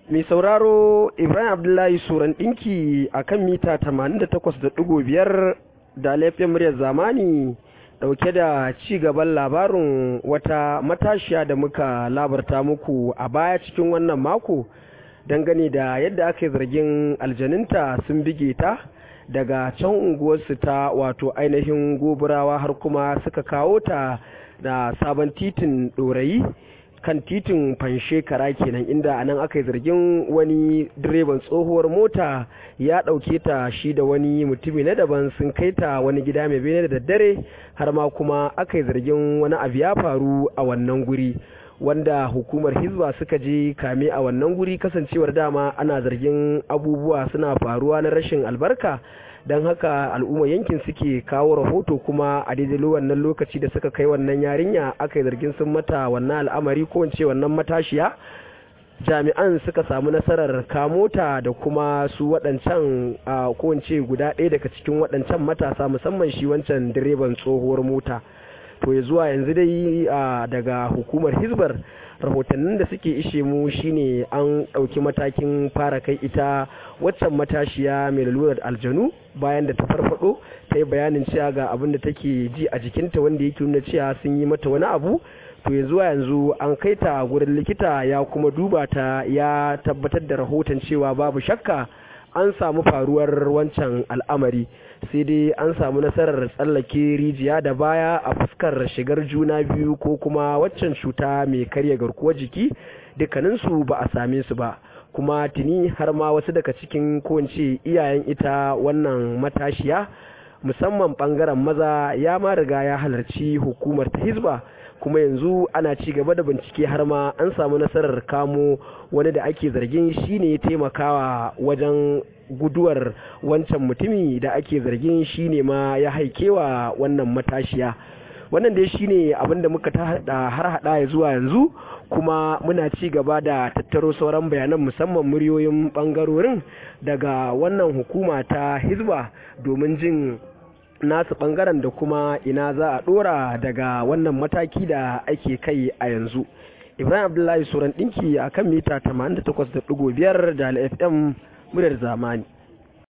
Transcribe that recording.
Mai sauraro Ibrahim Abdullahi Suran ɗinki a kan mita 88.5 da laifin muryar zamani ɗauke da ci gaban labarin wata matashiya da muka labarta muku a baya cikin wannan mako dangane da yadda aka yi zargin aljaninta sun bige ta daga can unguwarsu ta wato ainihin goburawa har kuma suka kawo ta da sabon titin ɗorayi kan titin fanshekara kenan inda anan aka yi zargin wani direban tsohuwar mota ya ɗauke ta shi da wani mutumi na daban sun kai ta wani gida mai bene da daddare har ma kuma aka yi zargin wani abu ya faru a wannan guri wanda hukumar hizba suka je kame a wannan guri kasancewar dama ana zargin abubuwa suna faruwa na rashin albarka don haka al'ummar yankin suke kawo rahoto kuma a daidai wannan lokaci da suka kai wannan yarinya aka yi zargin sun mata wannan al'amari ko wance wannan matashiya jami'an suka samu nasarar kamota da kuma su waɗancan ko wance guda ɗaya daga cikin waɗancan matasa musamman shi wancan direban tsohuwar mota to ya zuwa yanzu dai daga hukumar hizbar rahotannin da suke ishe mu shine an ɗauki matakin fara kai ita waccan matashiya mai lalurar aljanu bayan da ta farfado ta yi bayanin cewa ga abin da take ji a jikinta wanda yake nuna cewa sun yi mata wani abu to ya zuwa yanzu an kai ta gurin likita ya kuma duba ta ya tabbatar da rahoton cewa babu shakka an samu faruwar wancan al'amari sai dai an samu nasarar tsallake rijiya da baya a fuskar shigar juna biyu ko kuma waccan cuta mai karya garkuwar jiki dukkaninsu ba a same su ba kuma tuni har ma wasu daga cikin kowace iyayen ita wannan matashiya musamman bangaren maza ya ma riga ya halarci hukumar ta hizba kuma yanzu ana ci gaba da bincike har ma an samu nasarar kamo wani da ake zargin shine taimakawa wajen guduwar wancan mutumi da ake zargin shine ma ya haikewa wannan matashiya wannan dai shine abin da muka har hada ya zuwa yanzu kuma muna ci gaba da tattaro sauran bayanan musamman muryoyin bangarorin daga wannan hukuma ta hizba domin jin nasu bangaren da kuma ina za a dora daga wannan mataki da ake kai a yanzu ibrahim abdullahi suran dinki a kan mita 88.5 da fm muryar zamani